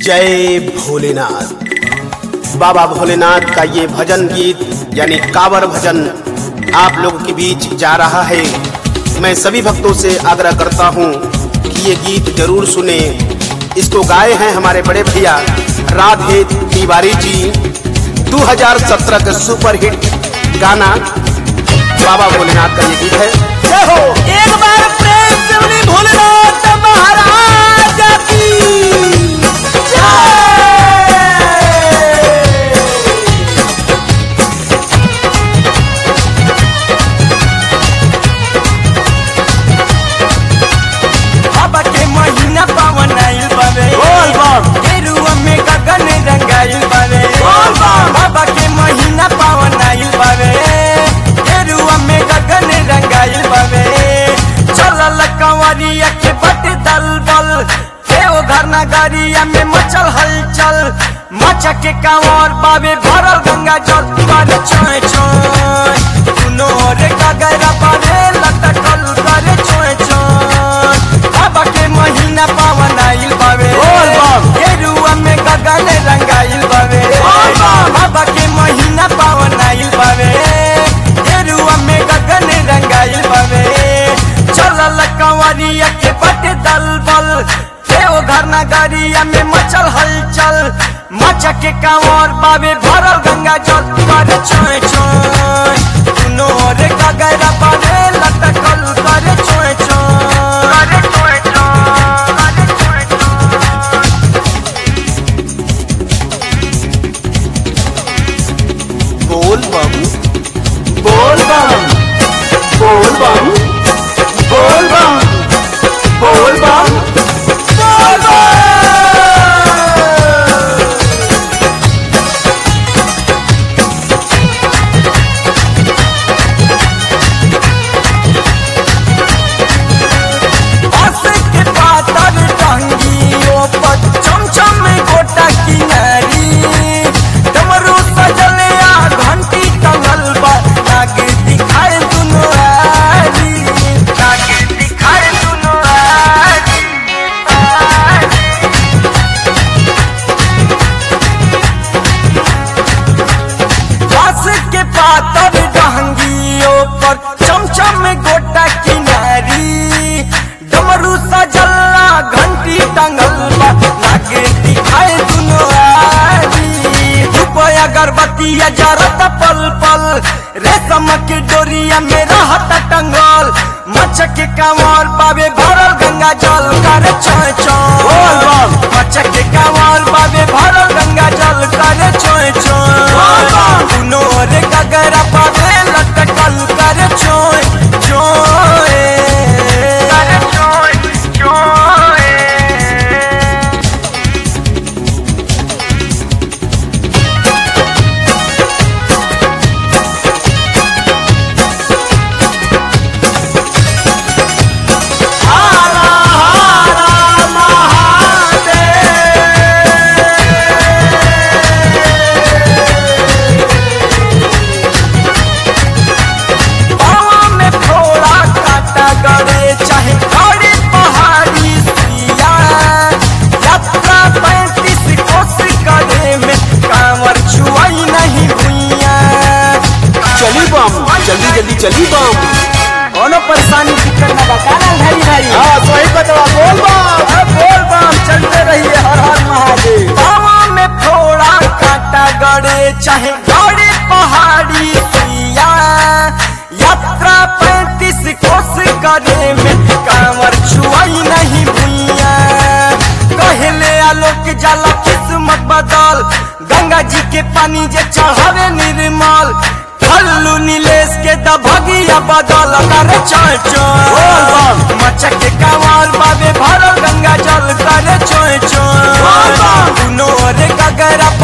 जय भोलेनाथ बाबा भोलेनाथ का ये भजन गीत यानी कावर भजन आप लोगों के बीच जा रहा है मैं सभी भक्तों से आग्रह करता हूँ कि ये गीत जरूर सुने इसको गाए हैं हमारे बड़े भैया राधे तिवारी जी 2017 का सुपर हिट गाना बाबा भोलेनाथ का ये गीत है जय हो एक बार प्रेम से उन्हें भोलेनाथ महाराज की बाबा के महीना पावन आइल बावे बोल बम। गेरुआ में गगन रंगाइल बावे बोल बम। बाबा के महीना पावन आइल बावे गेरुआ में गगन रंगाइल बावे चलल कंवरिया के बट दल बल देव घर नगरिया में मचल हलचल मचा के कांवर बाबे भरल गंगा जल पर छोय छोय दुनो रे गगरा बाबे लटकल करे छोय छोय बाबा के महीना पावन आइल बावे बोल बम। गेरुआ में गगन रंगाइल बावे बोल बम। बाबा के महीना पावन आइल बावे गेरुआ में गगन रंगाइल बावे चलल कंवरिया के बट दल बल देव घर नगरिया में मचल हलचल मचा के कांवर बाबे भरल गंगा जल पर छोय छोय दुनो रे गगरा बाबे लटकल करे छोय छोय करे छोय छोय करे छोय छोय बोल बम बोल बम बोल बम बोल बम बोल बम बोल बम बस के पातर टंगियों पर चमचम गोटा किनारी डमरू सजले आ घंटी टंगल बा लागे दिखाए दुनो आरी लागे दिखाए दुनो आरी बस के पातर डहंगियों पर चमचम गोटा किनारी डमरू सजल्ला घंटी टंगल बा लागे दिखाए दुनो आरी रुपया अगरबत्तिया जरत पल पल रेशम के डोरिया में रहत टंगल मचक के कांवर बाबे भरल गंगा जल कर छोय बोल छोय बम। मचक के कांवर बाबे भरल गंगा जल कर छोय बोल छोय बम। दुनो रे गगरा पावे लटकल कर छोय छोय कर छोय छोय हारा हारा बावा में फोड़ा काटा गड़े चाहे गड़े पहाड़ी सिया यात्रा पैंतीस कोस करे में कांवर छुआई नहीं भुइया चली बम जल्दी जल्दी चली बम कोनो परेशानी दिक्कत ना बताना भाई भाई हाँ सही बतवा बोल बम बोल बम चलते रहिए हर हर महादेव बावा में फोड़ा काटा गड़े चाहे गड़े पहाड़ी सिया यात्रा पैंतीस कोस करे में कांवर छुआई नहीं भुइया कहले आलोक जाला किस्मत बदल गंगा जी के पानी जे चढ़ावे निर्मल कल्लू नीलेश के दभगिया बदल कर चल चल मचक के कांवर बाबे भरल गंगा जल कर चोय चोय बोल बम। दुनो रे गगरा